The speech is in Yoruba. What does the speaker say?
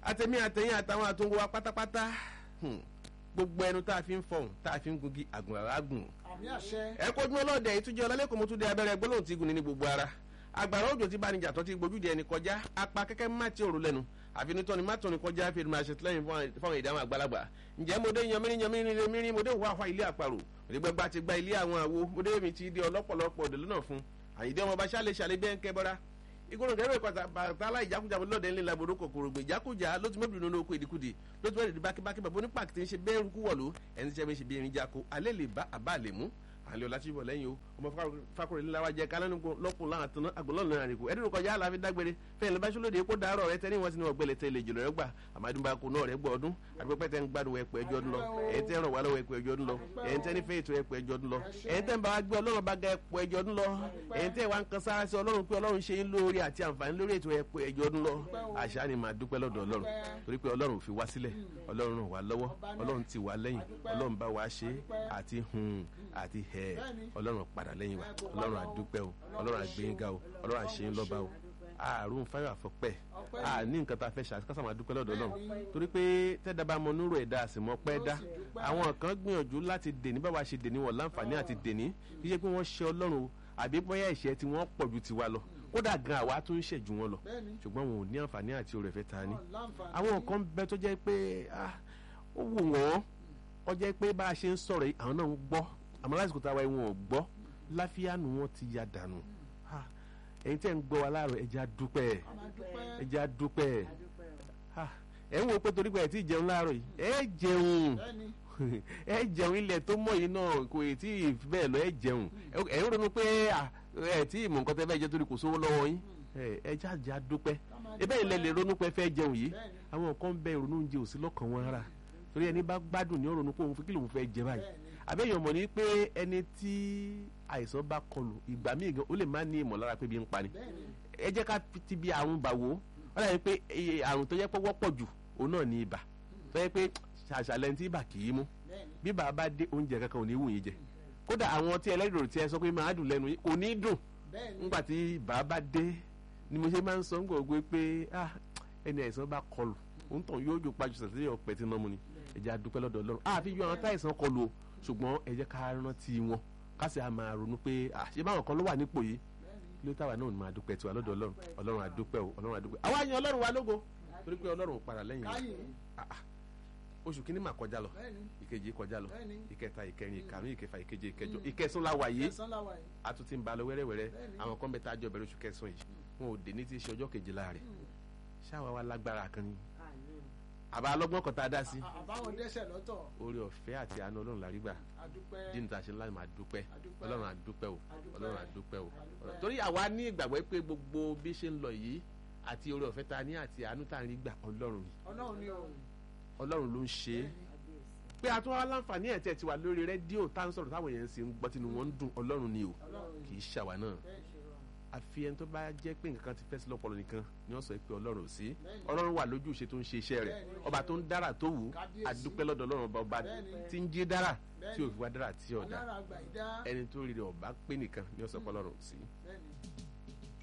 àtẹ̀mí àtẹ̀yìn àtàwọn àtúngò wa pátápátá hmm, gbogbo ẹnu tá a fi ń fọhùn tá a fi ń gungi àgùn àràgùn àmì àṣẹ. ẹ kojú ọlọ́dẹ ìtújẹ ọlálẹ́kùn mo tún dé abẹ́rẹ́ gbólóhùn tí gùn ní gbogbo ara agbára òjò tí banijà tó ti gbójúde ẹni kọjá apá kẹ́kẹ́ má ti òru lẹ́nu àfinitọ́ni má tọ́ni kọjá fi máa ṣe tìlẹ́yìn fáwọn ìdáhùn àgbàlagbà ǹjẹ́ mo dé yanmírín yanmírín nílé mírín mo dé wà fún ilé àparò òdìgbẹ́gbà ti gba ilé àwọn àwo mo dé mi ti di ọlọ́pọ̀lọpọ̀ òdè lọ́nà fún àyídé ọmọ bá ṣálẹ̀ ṣàlẹ̀ bẹ́ẹ̀ ń kẹ́ bọ́ra ìgbóhùn gẹ́gẹ́ bẹ́ẹ̀ bàtà láì jákújà lọ́dẹ ńlẹ̀ labodò kòkòrò gbè jákújà ló ti mẹ́bìrì nínú oko ìdíkudì ló ti mẹ́bìrì bákíbákí bàbá onípàkì tí ń ṣe bẹ́ẹ̀ rúkú wọ̀lú ẹni tí ṣe bí irin jako alẹ́ lè bá àbá lè mú àlẹ́ ọ̀la tí bọ̀ lẹ́yìn o ọmọ fakọrẹ́ nílá wa jẹ kálánù lọ́kùn láwọn àtúná àgbọ̀lọ́ọ̀nù náà rìkú ẹ̀dínwó kọjá àlàáfi dágbére fẹ́ẹ̀ lọ́ba ṣọlódé kó dàárọ̀ rẹ tẹ́ni wọn sì ní wọn gbẹlẹ̀ tẹ́lẹ̀ jùlọ rẹ gbà àmàdùnbà kò náà rẹ gbọ́ ọdún àdúpẹ́ tẹ́ ń gbádùn ẹ̀pẹ́ ẹjọ́ ọdún lọ ẹ̀yìn tẹ́ ń ràn wá lọ́wọ́ ẹ̀pẹ́ ẹjọ́ ọdún lọ ẹ̀yìn tẹ́ ní fẹ́ ètò ẹ̀pẹ́ ẹjọ́ ọdún lọ ẹ̀yìn tẹ́ ń bá wa gbé ọlọ́run bá ga ẹ̀pẹ́ ẹjọ́ ọdún lọ ẹ̀yìn tẹ́ wa ń kan sára sí ọlọ́run pé ọlọ́run ṣe ń lórí àti àǹfààní lórí ètò ẹ̀pẹ́ ẹjọ́ ọdún lọ àṣà ni màá dúpẹ́ lọ́dọ̀ ọlọ́run torí pé ọlọ́run ò fi wá sílẹ̀ ọlọ́run ràn wá lọ́wọ́ ọlọ́run ti wá lẹ́yìn ọlọ́run bá wa ṣe àti hun àti hẹ̀ ọlọ́run padà lẹ́yìn wa ọlọ́run àdúpẹ́ o ọlọ́run àgbéyìnga o ọlọ́run àṣeyín lọ́ba o àrùn fáyọ̀ àfọpẹ́ a ní nǹkan tá a fẹ́ ṣàkásà máa dúpẹ́ lọ́dọ̀ ọlọ́run torí pé tẹ́dá bá mọ nírò ẹ̀dá àsìmọ́ pẹ́ dá àwọn kan gbìyànjú láti dèní báwa ṣe dèní wọn láǹfààní àti dèní kí ṣe pé wọ́n ṣe ọlọ́run o àbí bóyá ìṣẹ́ tí wọ́n pọ̀ ju tiwa lọ kódà gan àwa tún ń ṣẹ̀jú wọn lọ ṣùgbọ́n wọn ò ní àǹfààní àti oore ọ̀fẹ́ ta ni àwọn kan bẹ tó jẹ́ pé ó wù wọ́n ó jẹ́ pé bá a ṣe ń sọ̀rọ̀ yìí àwọn náà ń gbọ́ àmọ́ lásìkò táwa yìí wọn ò gbọ́ láfíàánù wọn ti ya dànù ẹ̀yin tẹ́ ń gbọ́ wa láàárọ̀ ẹ jẹ́ á dúpẹ́ ẹ jẹ́ á dúpẹ́ ẹ̀ ń wo pé torí pé ẹ̀ tí ì jẹun láàárọ̀ yìí ẹ jẹun ẹ jẹun ilẹ̀ tó mọ̀ yìí náà kò tí ì bẹ́ẹ̀ lọ ẹ jẹun ẹ̀ ń ronú pé ẹ tí ì mọ̀ nǹkan tẹ́ fẹ́ jẹ torí kò sówó lọ́wọ́ yín ẹ jẹ́ àjà dúpẹ́ ebe ilẹ̀ lè ronú pé fẹ́ jẹun yìí àwọn kan bẹ ìrònú oúnjẹ òsì lọ́kàn wọn rárá torí ẹni bá gbádùn ní òrònú pé òun fi kí lòun fẹ́ jẹ báyìí àbẹ́yẹn mọ̀ ní pé ẹni tí àìsàn bá kọlù ìgbà míì gan ó lè má ní ìmọ̀lára pé bí ń pani ẹ jẹ́ ká ti bí àrùn bà wò ó dàbí pé àrùn tó yẹ pé wọ́pọ̀ jù òun náà ní ibà tó yẹ pé ṣàṣàlẹ̀ tí ibà kì í mú bí bàbá bá dé oúnjẹ kankan ò ní wù yín jẹ kódà àwọn tí ẹlẹ́dìrò tí ẹ sọ pé máa dùn lẹ́nu yín kò ní dùn nígbà tí bàbá dé ni mo ṣe máa ń sọ ń gbọ̀gbọ́ pé ẹni àìsàn bá kọlù òun tàn yóò jò pàjù sàtìlẹ ọpẹ tí nọmú ni ẹ jẹ́ a dúpẹ́ lọ́dọ̀ Ọlọ́run àfi yọ àwọn táìsàn kọlù o ṣùgbọ́n ẹ jẹ́ ká rántí wọn ká sì á máa ronú pé àṣẹ báwọn kan ló wà nípò yìí ló táwa náà máa dúpẹ́ tiwa lọ́dọ̀ Ọlọ́run Ọlọ́run àdúpẹ́ o Ọlọ́run àdúpẹ́ àwa yan Ọlọ́run wa lógo torí pé Ọlọ́run ò padà lẹ́yìn oṣù kìíní mà kọjá lọ ìkejì kọjá lọ ìkẹta ìkẹrin ìkarùn ìkẹfà ìkeje ìkẹjọ ìkẹsùn la wà yìí a tún ti ń ba lọ wẹ́rẹ́wẹ́rẹ́ àwọn kan bẹ tá a jọ bẹ̀rẹ̀ oṣù kẹsùn yìí wọn ò dé ní ti ṣe ọjọ́ kejìlá rẹ̀ ṣáwa wa lágbára kan ni àbá alọ́gbọ́n kan tá a dá sí. àbáwọn dẹ́sẹ̀ lọ́tọ̀. orí ọ̀fẹ́ àti àánú ọlọ́run lárí gbà dín ta ṣe láti máa dúpẹ́ ọlọ́run àdúpẹ́ o ọlọ́run àdúpẹ́ o torí àwa ní ìgbàgbọ́ pé gbogbo bí ṣe ń lọ yìí àti orí ọ̀fẹ́ ta ní àti àánú tá a rí gbà ọlọ́run ni ọlọ́run ni o. ọlọ́run ló ń ṣe é pé a tún wá láǹfààní ẹ̀ tẹ̀ ti wà lórí rédíò tá ń sọ̀rọ̀ táwọn èèyàn sì ń gbọ́ tinú wọn ń dùn ọlọ́run ni o kì í ṣàwa náà àfi ẹni tó bá jẹ́ pé nǹkan ti fẹ́ sí lọ́pọ̀lọ́ nìkan ni wọ́n sọ pé ọlọ́run ò sí ọlọ́run wà lójú ìṣe tó ń ṣe iṣẹ́ rẹ̀ ọba tó ń dára tó wù ú àdúpẹ́ lọ́dọ̀ ọlọ́run ọba ọba tí ń jí dára tí ò fi wá dára tí ọ̀dà ẹni tó rí rẹ̀ ọba pé nìkan ni wọ́n sọ pé ọlọ́run ò sí